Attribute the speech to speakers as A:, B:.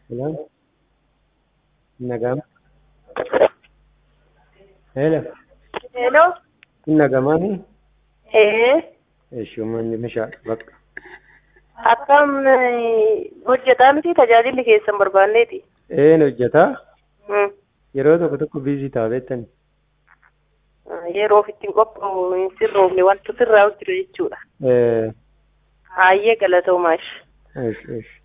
A: Hello? Nagam? Hello?
B: Hello?
A: Nagamani?
B: Ee,
A: Shumanni mishaa bakka.
B: akkam eh, hojjetaa miti tajaajilli keessan barbaanneeti.
A: Een hojjetaa
B: Hmm.
A: yeroo tokko tokko biizii ta'a beektani.
B: Yeroo ofitti hin qophaa'u hin sirroofne wantu sirraa jiru jechuudha.
A: Eh,
B: Hayyee galatoomaa.
A: ish, ish.